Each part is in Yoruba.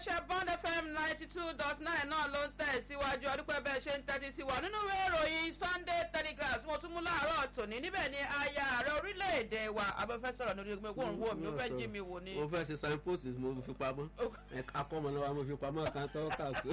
iléeṣẹ́ bond fm ninety two dot nine náà ló ń tẹ̀ síwájú ọdúpẹ́ bẹ́ẹ̀ ṣe ń tẹ́tí sí wa nínú ìwé ìròyìn sunday telegraph tí mo tún mú láàárọ̀ tòní níbẹ̀ ni aya ààrẹ orílẹ̀-èdè wa abẹ́fẹ́ sọ̀rọ̀ lórí ẹgbẹ́ òun wò mí ó fẹ́ jí mi wò ni. mo fẹ́ ṣe signpost mo fi pamọ́ akọ́mọlọ́wọ́ mo fi pamọ́ kan tó kà sí.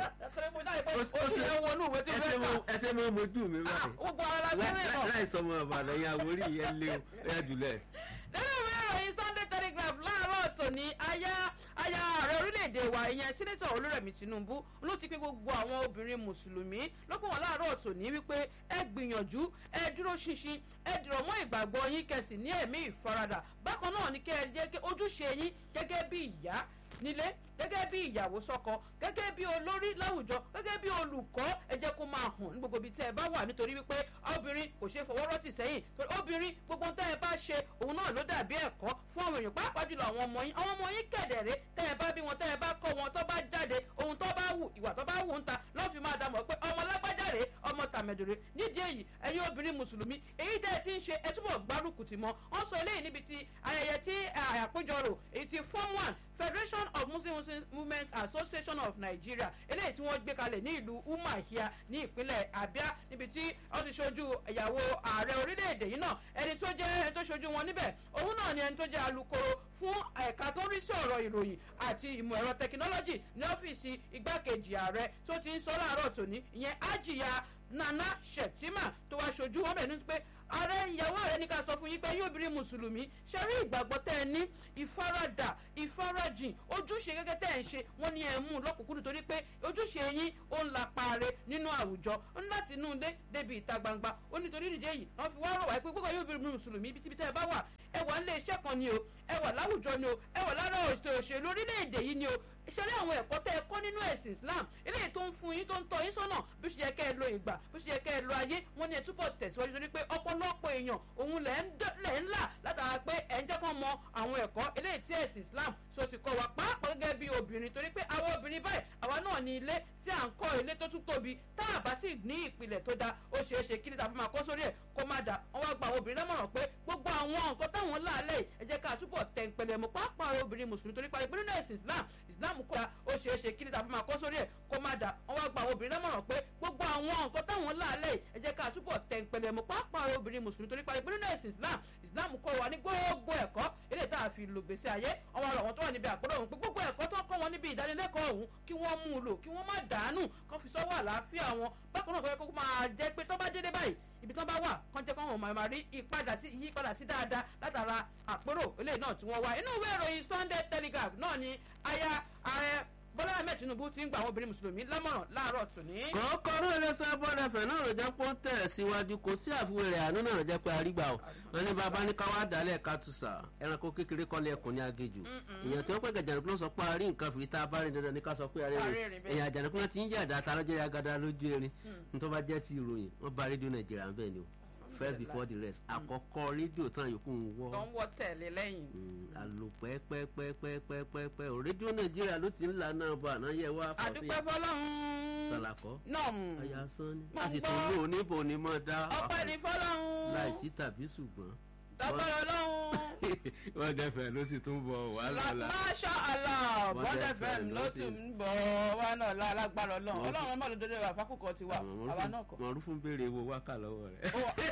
ó sì ń wọnú ìwé tí ó fẹ́ kà. ẹsẹ̀ mọ́ mojú mi báyìí gbogbo ara la fi rí náà. láì sọmọ ọ̀bàdàn yẹn àwórí yẹn lé o ẹ̀yà jùlẹ̀. nínú ìwé ìròyìn sunday telegraph láàárọ̀ tòní aya aya ààrẹ orílẹ̀-èdè wa ìyẹn sínítọ̀ olúrẹ̀mí tinubu ló ti pé gbogbo àwọn obìnrin mùsùlùmí lọ́pọ̀ wọn láàárọ̀ tòní wípé ẹ gbìyànjú ẹ dúró ṣinṣin ẹ dìrọ̀ mọ́ ìgbàgbọ́ yín kẹsì ní ẹ̀mí ìfaradà bákan náà ni kẹ́ ẹ jẹ́ kí ojúṣe yín gẹ́gẹ́ bí ìyá nílé gẹ́gẹ́ bí ìyàwó sọ́kọ gẹ́gẹ́ bí olórí láwùjọ gẹ́gẹ́ bí olùkọ́ ẹ jẹ́ kó máa hàn ní gbogbo ibi tẹ́ ẹ bá wà nítorí wípé obìnrin kò ṣe fọwọ́ rọ́tì sẹ́yìn torí obìnrin gbogbo tẹ́ ẹ bá ṣe òun náà ló dàbí ẹ̀kọ́ fún àwọn èèyàn pàápàá jùlọ àwọn ọmọ yín àwọn ọmọ yín kẹ̀dẹ̀rẹ́ tẹ́ ẹ bá bí wọn tẹ́ ẹ bá kọ́ wọn tó bá jáde ohun tó bá wù ìwà tó bá wù ń ta lọ́ọ́ fi máa dàmọ̀ pé ọmọ lágbájáre ọmọ tàmẹ̀dọ̀rẹ́ nídìí èyí ẹ̀yin obìnrin mùsùlùmí èyí tẹ́ ẹ ti ń ṣe ẹ túbọ̀ gbárùkù tì mọ́ wọ́n sọ eléyìí níbi ti ayẹyẹ tí àpéjọrò èyí ti form one federation of muslim women association of nigeria eléyìí tí wọ́n gbé kalẹ̀ ní ìlú umahia ní ìpínlẹ̀ abia níbi tí wọ́n ti ṣojú ìyàwó ààrẹ orílẹ̀-èdè yìí náà ẹni tó jẹ́ ẹni tó ṣojú wọn níbẹ̀ òun náà ni ẹni tó jẹ́ alukoro fún ẹ̀ka tó ń rí sí ọ̀rọ̀ ìròyìn àti ìmọ̀ ẹ̀rọ tẹkinọ́lọ́jì ní ọ́fíìsì igbákejì ààrẹ tó ti ń sọ láàárọ̀ tòní ìyẹn ajiya nana shettima tó wá ṣojú wọn bẹ̀ ní pé ààrẹ ìyàwó rẹ ní ká sọ fún yín pé yóò bírí mùsùlùmí ṣe rí ìgbàgbọ́ tẹ́ ẹ ní ìfaradà ìfarajìn ojúṣe gẹ́gẹ́ tẹ́ ẹ ń ṣe wọ́n ní ẹ mú lọ́kùnkúndùn torí pé ojúṣe yín ó ń la paare nínú àwùjọ ó ní láti inú ilé débi ìta gbangba ó nítorí ìdíje yìí wọ́n fi wá rọ̀ wáyé pé gbogbo yóò bírí mùsùlùmí ibi tíbi tẹ́ ẹ bá wà ẹ wà nílé iṣẹ́ kan ni o ẹ wà láwùjọ ni o ẹ wà lára òṣèlú orílẹ̀-èdè yìí ni o ìṣẹ̀lẹ̀ àwọn ẹ̀kọ́ tẹ́ ẹ kọ́ nínú ẹ̀sìn islam eléyìí tó ń fún yín tó ń tọ́ yín sọ́nà bí ó ṣe yẹ kẹ́ ẹ lo ìgbà bí ó ṣe yẹ kẹ́ ẹ lo ayé wọ́n ní ẹ túbọ̀ tẹ̀síwájú torí pé ọ̀pọ̀lọpọ̀ èèyàn òun lẹ̀ ń là látara pé ẹ̀ ń jẹ́ kán mọ àwọn ẹ̀kọ́ eléyìí tí ẹ̀sìn islam so ti kọ́ wa pàápàá gẹ́gẹ́ bí obìnrin torí pé àwọn obìnrin báyìí àwa náà ní ilé tí à ń kọ́ ilé tó tún tóbi tá a bá sì ní ìpìlẹ̀ tó da ó ṣeé ṣe kí ní tàbí máa kọ́ sórí ẹ̀ kó má da wọ́n wá gba àwọn obìnrin lámọ̀ràn pé gbogbo àwọn nǹkan táwọn láàlẹ́ ẹ jẹ́ ká túbọ̀ tẹ̀ ń pẹlẹ̀ mọ́ pàápàá obìnrin mùsùlùmí torí parí pé nínú ẹ̀sìn islam islam kọ́ ó ṣeé ṣe kí ní tàbí máa kọ́ sórí ẹ̀ kó má da wọ́n wá gba àwọn obìnrin lámọ̀ràn pé gbogbo àwọn nǹkan táwọn láàlẹ́ ẹ jẹ́ ká túbọ̀ tẹ̀ ń pẹlẹ̀ mọ́ pàápàá obìnrin mùsùlùmí torí parí pé nínú ẹ̀sìn islam islam kọ́ wa ní gbogbo ẹ̀kọ́ ilé tá a fi lò gbèsè ayé àwọn ọ̀rọ̀ wọn tó wà níbi àpérò ọ̀hún pé gbogbo ẹ̀kọ́ tó kọ́ wọn níbi ìdánilẹ́kọ̀ọ́ ọ̀hún kí wọ́n mú un lò kí wọ́n má dàánù kán fi sọ́wọ́ àlàáfíà wọn bákan náà kọ́ kó máa jẹ́ pé tó bá dédé báyìí ibi tó bá wà kán jẹ́ kán wọn máa rí ìpadà sí ìyípadà sí dáadáa látara àpérò eléyìí náà tí wọ́n wá inú ìwé ìròyìn sunday telegraph náà ni aya ààrẹ bọ́lá ahmed tinubu ti ń gba àwọn obìnrin mùsùlùmí lámọ̀ràn láàárọ̀ tòní. kọ́kọ́ ló lè sọ bọ́dà fẹ̀ náà ló jẹ́ pé ó ń tẹ̀ síwájú kò sí àfiwé rẹ̀ àánú náà ló jẹ́ pé arígbà o wọn ní bàbá ní káwá dálẹ̀ kátùsà ẹranko kékeré kọ́lé ẹkùn ní agéjù èèyàn tí wọ́n pẹ́ gàjànàkú ló sọ pé àárín nǹkan fìrí tá a bá rìn dandan ní ká sọ pé àárẹ̀ rìn èèyàn àjànàkú náà ti ń jẹ́ àdá ta lọ́jọ́ yagada lójú erin nítorí bá jẹ́ ti ìròyìn wọ́n bá rédíò nàìjíríà bẹ́ẹ̀ ni o first before the rest àkọ́kọ́ rédíò tán yòókù ń wọ́. tó ń wọ́ tẹ̀lé lẹ́yìn. àlò pẹ́pẹ́pẹ́pẹ́pẹ́pẹ́ o rédíò nàìjíríà ló ti ń là náà bọ̀ àná yẹ wá. àdúpẹ́ fọlọ́run. sàlàkọ́. nọ́ọ̀mù. àyà sán ni. a sì tún lò níbo ni mo dá. ọpẹ́ ní fọlọ́run. láìsí tàbí ṣùgbọ́n. dọ́gbọ́n ọlọ́run. wọ́n dẹ́fẹ̀ ló sì tún bọ̀ wàhálà la. masha allah bọ́dẹ̀ fm ló sì ń bọ̀ wá náà lálágbára ọlọ́run ọlọ́run ọmọ ló dédé wà fákùkọ ti wà àwa náà kọ. mọ̀rú fún béèrè wo wákà lọ́wọ́ rẹ̀.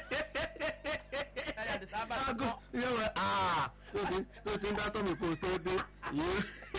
aago yóò wẹ aa tó ti ń dá tọ́mì kó tó dé yóò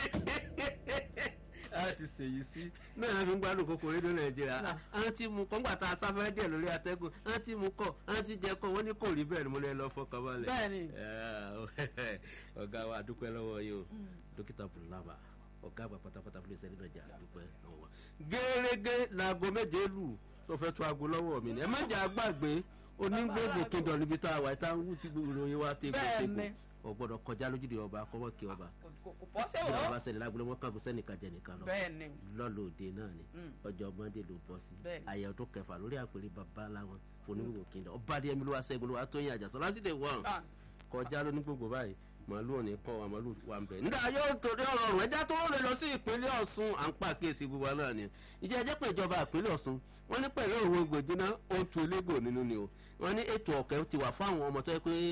a ti ṣèyí sí náà fi ń gbádùn kókó rédíò nàìjíríà àwọn tí mu kọ́ ńgbà tá a sáfẹ́ díẹ̀ lórí atẹ́gùn àwọn tí mu kọ́ àwọn tí jẹ kọ́ wọ́n ní kò rí bẹ́ẹ̀ ni mo lè lọ fọkàn balẹ̀. bẹ́ẹ̀ni. ọ̀gá wa dúpẹ́ lọ́wọ́ yìí o dókítà bùlábà ọ̀gá àgbà pátápátá fún iléeṣẹ́ nígbàjà dúpẹ́ lọ́wọ́ wa. gẹ́gẹ́ laago méje lù tó fẹ́ tó aago lọ́wọ́ mi ni ẹ má jẹ́ àgbàgbé onígbògbò kíndọ̀ níbi tá a wà tá a ń wú tí ìròyìn wa tégbòtégbò o gbọ́dọ̀ kọjá lójúde ọba kọmọ kí ọba kò pọ́ sẹ́wọ̀. bí ọba sẹ́ni lágbólé wọn kàn fún sẹ́nìkan jẹ nìkan lọ bẹ́ẹ̀ni. lọ́lọ́ọ̀dẹ náà ni ọjọ́ mọ́ndé ló bọ́ sí àyẹ̀ ọdún kẹfà lórí àpèrè bàbá láwọn onígbògbò kíndọ̀ ọba adé mi ló wá sẹ́gun ló wá tó yin àjàsọ lásìlè wọ̀n kọjá lónígbògbò báyìí màálù òní kọ́ wa màálù wa ń bẹ̀. nígbà yóò torí ọ̀rọ̀ ọ̀rùn ẹja tó rè lọ sí ìpínlẹ̀ ọ̀sùn à ń pàkíyèsí gbogbo náà ni ìjẹ́ ẹjẹ́ pé ìjọba ìpínlẹ̀ ọ̀sùn wọ́n ní pẹ̀lú òun egbòjìnà ó tu elégbò nínú ni o wọ́n ní ètò ọ̀kẹ́ ti wà fún àwọn ọmọ tó yẹ pé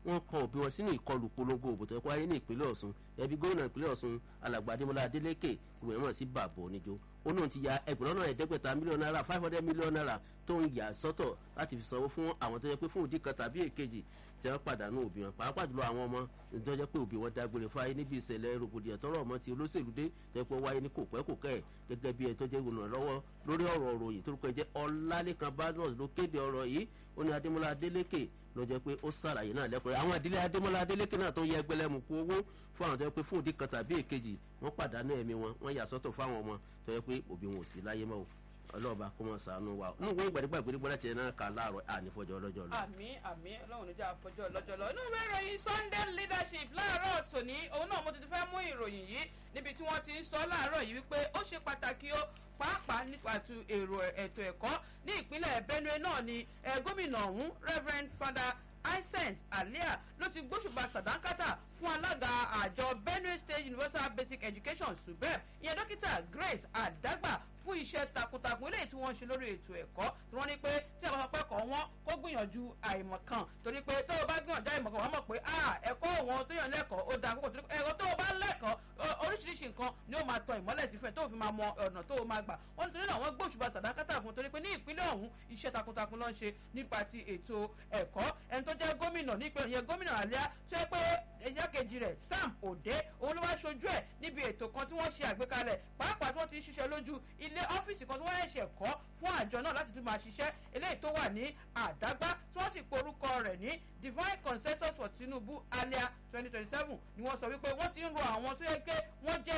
wọ́n kọ òbí wọn sínú ìkọlù polongo òbò tó yẹ kó wáyé ní ìpínlẹ̀ ọ̀ṣun ẹbí gómìnà ìpínlẹ̀ ọ̀ṣun alàgbà adémọlá adélékè ìwé mọ̀ sí bàbá oníjó ó náà ti ya ẹgbẹ̀rún náà ẹ̀ẹ́dẹ́gbẹ̀ta mílíọ̀nù náírà five hundred mílíọ̀nù náírà tó ń yà sọ́tọ̀ láti fi sanwó fún àwọn tó yẹ pé fún òdì kan tàbí èkejì tí wọ́n pàdánù òbí wọn pàápàá jùlọ àwọn ọmọ tó jẹ́ pé òbí wọn dágbére fáyé níbi ìṣẹ̀lẹ̀ rògbòdìyàn tọrọ ọmọ ti olóṣèlú dé tó yẹ pé wáyé ní kòpẹ́kòpẹ́ ẹ̀ gẹ́gẹ́ bí ẹni tó jẹ́ olùrànlọ́wọ́ lórí ọ̀rọ̀ òròyìn tó rúkọ jẹ́ ọlálékan badmus ló kéde ọ̀rọ̀ yìí ó ní adémọlá adélékè ló jẹ́ pé ó ṣàlàyé náà lẹ́kọ̀ọ́ àwọn ìdílé adémọlá adélékè náà tó yẹ ẹgbẹ́lẹ́mu kú owó fún àwọn tó yẹ pé fún òdì kan tàbí èkejì wọ́n pàdánù ẹ̀mí wọn wọ́n yà sọ́tọ̀ fáwọn ọmọ tó yẹ pé òbí wọn ò sí láyé mọ́ o ọlọ́ọ̀bá kó mọ̀ sànú wa nínú ìwé ìgbàdégbà ìgbàdégbà láti ẹ̀ náà kà láàárọ̀ ànífọ̀jọ́ ọlọ́jọ́ lọ. àmì àmì ọlọ́run níjà àfọjọ́ ọlọ́jọ́ lọ inú ìwé ìròyìn sunday leadership láàárọ̀ tòní òun náà mo ti fẹ́ mú ìròyìn yìí níbi tí wọ́n ti ń sọ láàárọ̀ yìí wípé ó ṣe pàtàkì ó pàápàá nípa tu èrò ètò ẹ̀kọ́ ní ìpínlẹ̀ benue náà ni gómìnà ọ̀hún reverend father Isent Alia ló ti gbóṣùbà sàdánkátà fún alága àjọ Benue State Universal Basic Education subeb ìyẹn dókítà Grace Adagba fún iṣẹ́ takuntakun eléyìí tí wọ́n ń ṣe lórí ètò ẹ̀kọ́ tí wọ́n ní pé tí àwọn ọmọ ẹ̀kọ́ wọn kó gbìyànjú àìmọ̀kan torí pé tó o bá gbìyànjú àìmọ̀kan wọ́n mọ̀ pé ẹ̀kọ́ wọn tó yàn lẹ́kọ̀ọ́ ó da púpọ̀ torí pé ẹ̀kọ́ tó o bá lẹ́kọ̀ọ́ oríṣiríṣi nǹkan ni ó máa tọ ìmọ́lẹ̀ sí fẹ́ tó o fi máa mọ ọ̀nà tó o máa gbà wọ́n nítorí náà wọ́n gbóṣùbà sàdákátà fún torí pé ní ìpínlẹ̀ ọ̀hún iṣẹ́ takuntakun ló ń ṣe nípa ti ètò ẹ̀kọ́ ẹni tó jẹ́ gómìnà ní ìpínlẹ̀ yẹn gómìnà àlíá tó yẹ pé ẹ̀yà kejì rẹ̀ Sam Ode òun ló wá ṣojú ẹ̀ níbi ètò kan tí wọ́n ṣe àgbékalẹ̀ pàápàá tí wọ́n ti ń ṣiṣẹ́ lójú ilé ọ́fíìsì kan tí wọ́n ṣẹ̀ṣẹ̀ kọ́ fún àjọ náà láti tún máa ṣiṣẹ́ eléyìí tó wà ní àdágbá tí wọ́n sì porúkọ rẹ̀ ní divine consensus for tinubu alia twenty twenty seven ni wọ́n sọ wípé wọ́n ti ń ro àwọn tó yẹ pé wọ́n jẹ́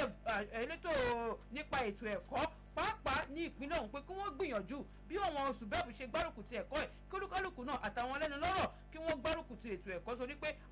elétò nípa ètò ẹ̀kọ́ pàápàá ní ìpínlẹ̀ ọ̀hún pé kí wọ́n gbìyànjú bí àwọn oṣù bẹ́ẹ̀ bí ṣe gbárùkù ti ẹ̀kọ́ ẹ̀ kí olúkálùkù náà àtàwọn ẹlẹ́nu lọ́rọ̀ kí wọ́n gbárùkù ti ètò ẹ̀kọ́ torí pé